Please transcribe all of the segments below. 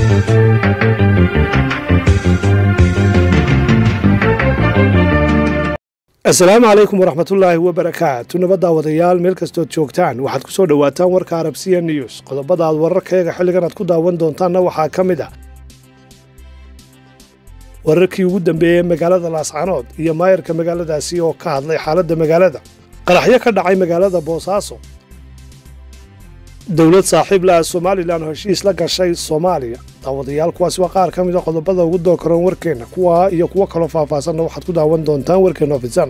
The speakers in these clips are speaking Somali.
asalaamu calaykum waraxmatullaahi wabarakaatu nabadda wadayaal meel kastood joogtaan waxaad ku soo dhowaataan warka arabsiya news qodobada aad wararkayaga xilligan aad ku daawan doontaanna waxaa ka mid ah wararkii ugu dambeeyey magaalada laascanood iyo maayarka magaaladaasi oo ka hadlay xaaladda magaalada qaraxyo ka dhacay magaalada boosaaso dowlad saaxiib laha somalilan oo heshiis la gashay soomaaliya daawadayaal kuwaasi waa qaar ka mid a qodobada ugu dookaroon warkeenna kuwaa iyo kuwo kaloo faahfaasanna waxaad ku daawan doontaan warkeenna ofisan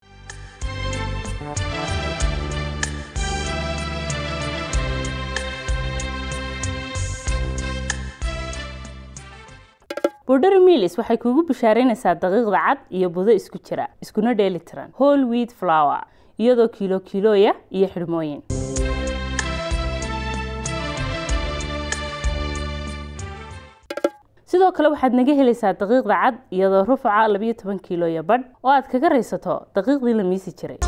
bordheri milis waxay kuugu bishaaraynaysaa daqiiqda cad iyo budo isku jira iskuna dheeli tiran hol wiid flower iyadoo kiilo kiilooya iyo xidhmooyin sidoo kale waxaad naga helaysaa daqiiqda cad iyadoo rufaca labiyo toban kiilooya badh oo aad kaga raysato daqiiqdii la miisi jiray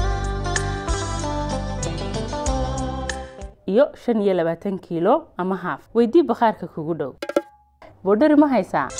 iyo shan iyo labaatan kiilo ama haaf weydii bakhaarka kugu dhow bordheri ma haysaa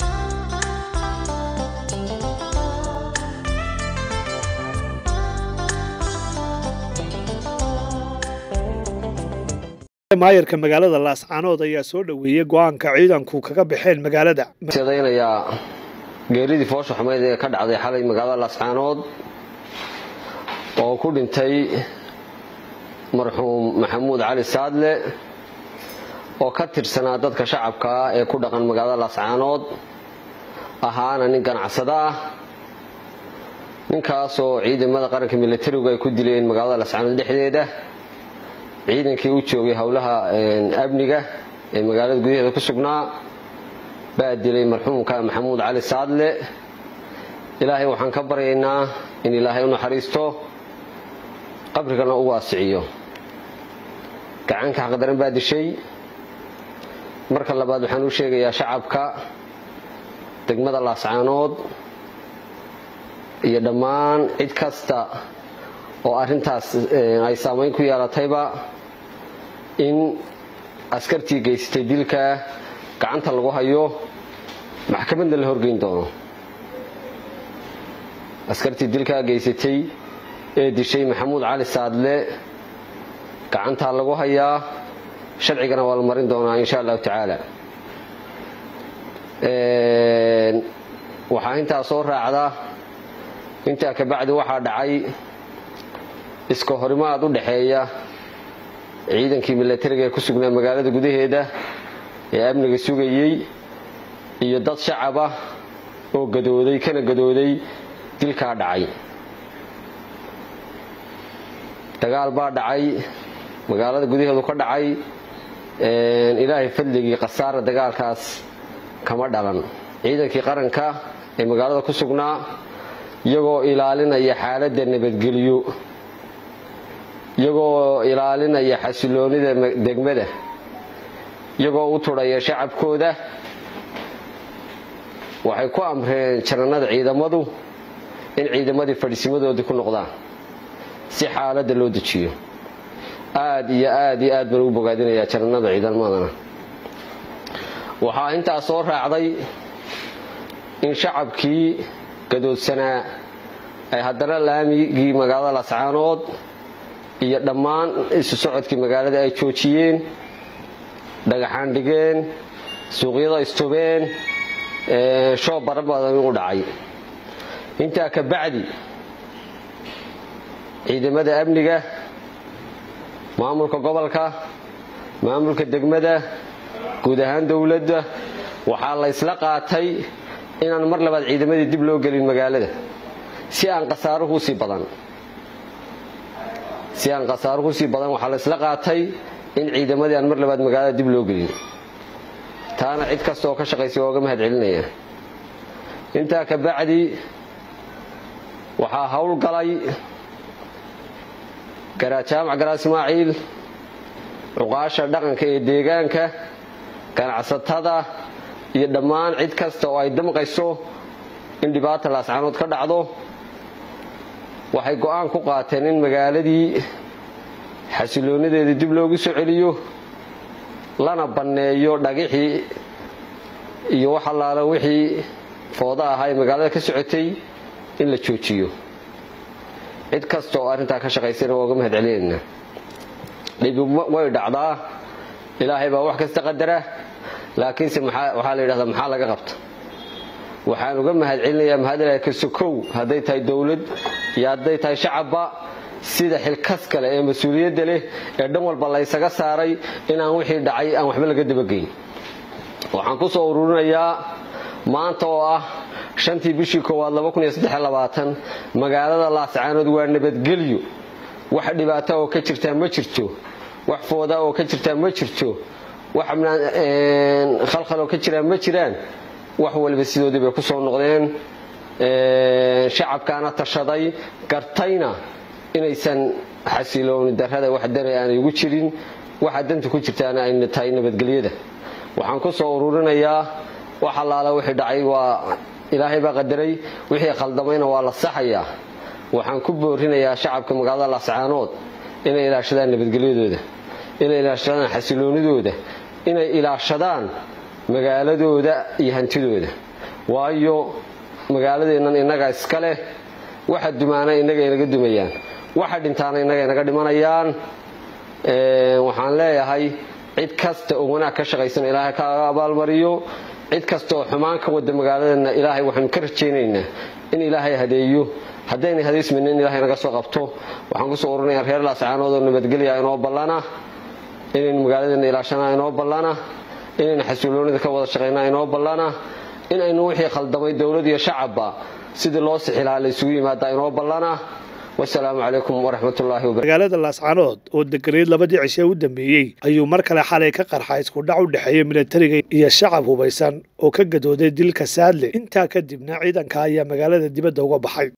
maayarka magaalada laascanood ayaa soo dhoweeyey go-aanka ciidanku kaga baxeen magaalada daynayaa geeridii foosha xumeyd ee ka dhacday xalay magaalada laascaanood oo ku dhintay marxuum maxamuud cali saadle oo ka tirsanaa dadka shacabka ah ee ku dhaqan magaalada laascaanood ahaana nin ganacsado ah ninkaasoo ciidamada qaranka milatarigu ay ku dileen magaalada laascaanood dhexdeeda ciidankii u joogay howlaha amniga ee magaalada gudaheeda ku sugnaa baa dilay marxuumka maxamuud cali saadle ilaahay waxaan ka baryaynaa in ilaahay u naxariisto qabrigana u waasiciyo gacanka xaqdaran baa dishay marka labaad waxaan u sheegayaa shacabka degmada laascaanood iyo dhammaan cid kasta oo arrintaas ay saamayn ku yeelatayba in askartii geysatay dilka gacanta lagu hayo maxkamadna la horgeyn doono askartii dilkaa geysatay ee dishay maxamuud cali saadle gacantaa lagu hayaa sharcigana waa la marin doonaa insha allahu tacaala waxaa intaa soo raacda intaa kabacdi waxaa dhacay iska horimaad u dhexeeya ciidankii milatariga ee ku sugnaa magaalada gudaheeda ee amniga sugayey iyo dad shacaba oo gadooday kana gadooday dilkaa dhacay dagaal baa dhacay magaalada gudaheedu ka dhacay ilaahay fadligii khasaara dagaalkaas kama dhalan ciidankii qaranka ee magaalada ku sugnaa iyagoo ilaalinaya xaaladda nabadgelyo iyagoo ilaalinaya xasiloonida degmada iyagoo u tudhaya shacabkooda waxay ku amreen janannada ciidamadu in ciidamadii fadhisimadoodii ku noqdaan si xaaladda loo dejiyo aad iyo aad iyo aad baan ugu bogaadinayaa janannada ciidamadana waxaa intaa soo raacday in shacabkii gadoodsanaa ay haddana laamigii magaalada lascaanood iyo dhammaan isu socodkii magaalada ay joojiyeen dhagaxaan dhigeen suuqyada istubeen shoob bara badan u dhacay intaa ka bacdi ciidamada amniga maamulka gobolka maamulka degmada guud ahaan dowladda waxaa la ysla qaatay inaan mar labaad ciidamadii dib loo gelin magaalada si aan khasaaruhu usii badan si aan khasaaruhu usii badan waxaa la ysla qaatay in ciidamadii aan mar labaad magaalada dib loo gelin taana cid kasta oo ka shaqaysay waa uga mahad celinaya intaa ka bacdi waxaa howlgalay jaamac garaa ismaaciil cuqaasha dhaqanka ee deegaanka ganacsatada iyo dhammaan cid kasta oo ay damqayso in dhibaata laascanood ka dhacdo waxay go'aan ku qaateen in magaaladii xasiloonadeeda dib loogu soo celiyo lana banneeyo dhagixii iyo wax allaala wixii fooda ahaa ee magaalada ka socotay in la joojiyo cid kasta oo arrintaa ka shaqaysana waa uga mahad celinaynaa dhibi way dhacdaa ilaahay baa wax kasta qadara laakiinse waxaa la yidhahdaa maxaa laga qabta waxaan uga mahad celinayaa mahad ilahay ka sokow hadday tahay dowlad iyo hadday tahay shacabba sida xilkas kale ee mas-uuliyadda leh ee dhan walba laysaga saaray inaan wixii dhacay aan waxba laga dabageyn waxaan ku soo ururinayaa maanta oo ah shantii bishii koowaad magaalada laascaanood waa nabadgelyo wax dhibaata oo ka jirtaa ma jirto wax fooda oo ka jirtaa ma jirto wax khalkhal oo ka jiraa ma jiraan wax waliba sidoodii bay ku soo noqdeen shacabkaana tashaday gartayna inaysan xasilooni darrada wax dana aanay ugu jirin waxa danta ku jirtaana ay tahay nabadgelyada waxaan ku soo ururinayaa wax allaala wixii dhacay waa ilaahay baa qadaray wixii khaldamayna waa la saxayaa waxaan ku boorinayaa shacabka magaalada laascaanood inay ilaashadaan nabadgelyadooda inay ilaashadaan xasiloonidooda inay ilaashadaan magaaladooda iyo hantidooda waayo magaaladeennan innaga iska leh waxa dumaana innaga inaga dumayaan waxa dhintaana innaga inaga dhimanayaan waxaan leeyahay cid kasta oo wanaag ka shaqaysan ilaahay kaaga abaalmariyo cid kasta oo xumaan ka wada magaaladeenna ilaahay waxaynu ka rajaynaynaa in ilaahay hadeeyo haddaynay hadaysmayna in ilahay naga soo qabto waxaan kusoo ururinayaa reer laascaanood oo nabadgelya inoo ballana inaynu magaaladeenna ilaashanaa inoo ballana inaynu xasiloonida ka wada shaqaynaa inoo ballana in aynu wixii khaldamay dowlad iyo shacabba sidii loo sixi lahaa laysugu yimaadaa inoo ballana wasalaamu calaykum waraxmatullaahi wabarakatu magaalada laascaanood oo deganeed labadii cishe u dambeeyey ayuu mar kale xalay ka qarxa isku dhac u dhexeeya militariga iyo shacab hubaysan oo ka gadooday dilka saadle intaa kadibna ciidanka ayaa magaalada dibadda uga baxay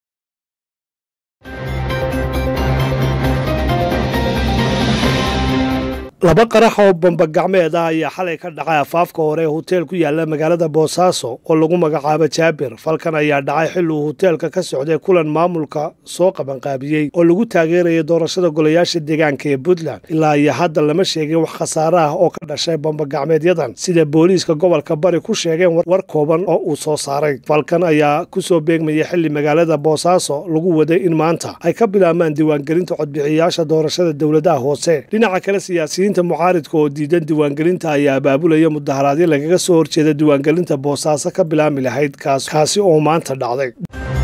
laba qarax oo bambagacmeed ah ayaa xalay ka dhacay afaafka hore ee hoteel ku yaala magaalada boosaaso oo lagu magacaabo jaabir falkan ayaa dhacay xil uu hoteelka ka socday kulan maamulka soo qabanqaabiyey oo lagu taageeraya doorashada golayaasha deegaanka ee puntland ilaa iyo hadda lama sheegin wax khasaare ah oo ka dhashay bambagacmeedyadan sida booliiska gobolka bari ku sheegeen war kooban oo uu soo saaray falkan ayaa kusoo beegmaya xili magaalada boosaaso lagu waday in maanta ay ka bilaabmaan diiwaangelinta codbixiyayaasha doorashada dowladaha hoose dhinaca kale siyaasiyiin mucaaridka oo diidan diiwaangelinta ayaa abaabulaya mudaharaadyo lagaga soo horjeeda diiwaangelinta boosaaso ka bilaami lahayd kaasi oo maanta dhacday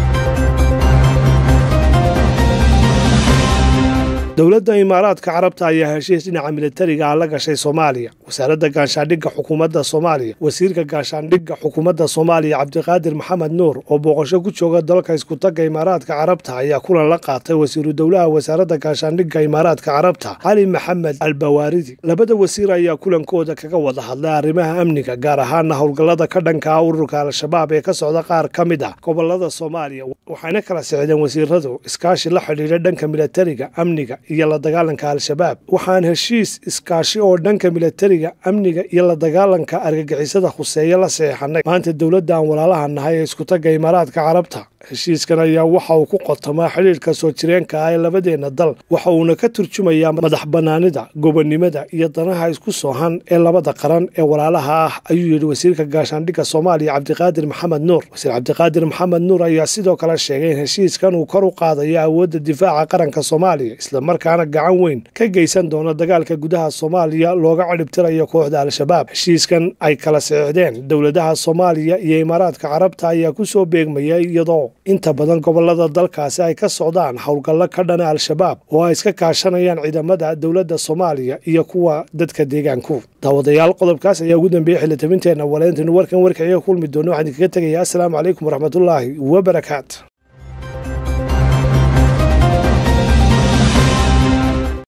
dowladda imaaraadka carabta ayaa heshiis dhinaca militariga ah la gashay soomaaliya wasaaradda gaashaandhigga xukuumadda soomaaliya wasiirka gaashaandhigga xukuumadda soomaaliya cabdiqaadir maxamed nuur oo booqasho ku jooga dalka iskutagga imaaraadka carabta ayaa kulan la qaatay wasiiru dowlaha wasaaradda gaashaandhigga imaaraadka carabta cali maxamed albawaaridi labada wasiir ayaa kulankooda kaga wada hadlay arrimaha amniga gaar ahaana howlgallada ka dhanka ah ururka al-shabaab ee ka socda qaar ka mid ah gobolada soomaaliya waxayna kala sixdeen wasiiradu iskaashi la xidhiidha dhanka militariga amniga iyo la dagaalanka al-shabaab waxaan heshiis iskaashi oo dhanka militariga amniga iyo la dagaalanka argagixisada khuseeye la saxeexanay maanta dowladda aan walaalaha nahay ee iskutagga imaaraadka carabta heshiiskan ayaa waxa uu ku qotamaa xidhiirka soo jireenka ah ee labadeenna dal waxa uuna ka turjumayaa madax bannaanida gobonnimada iyo danaha isku soohan ee labada qaran ee walaalaha ah ayuu yidhi wasiirka gaashaandhigga soomaaliya cabdiqaadir maxamed nuur wasiir cabdiqaadir maxamed nuur ayaa sidoo kale sheegay in heshiiskan uu kor u qaadayo awoodda difaaca qaranka soomaaliya islamarkaana gacan weyn ka geysan doono dagaalka gudaha soomaaliya looga cadhibtirayo kooxda al-shabaab heshiiskan ay kala saxiixdeen dowladaha soomaaliya iyo imaaraadka carabta ayaa kusoo beegmaya iyadoo inta badan gobolada dalkaasi ay ka socdaan howlgallo ka dhana al-shabaab oo ay iska kaashanayaan ciidamada dowladda soomaaliya iyo kuwa dadka deegaanku daawadayaal qodobkaas ayaa ugu dambeeyey xilitabinteenna waleentaynu warkan warkaciga kulmi doono waxaan idinkaga tegayaa assalaamu calaykum waraxmatullaahi wabarakaatu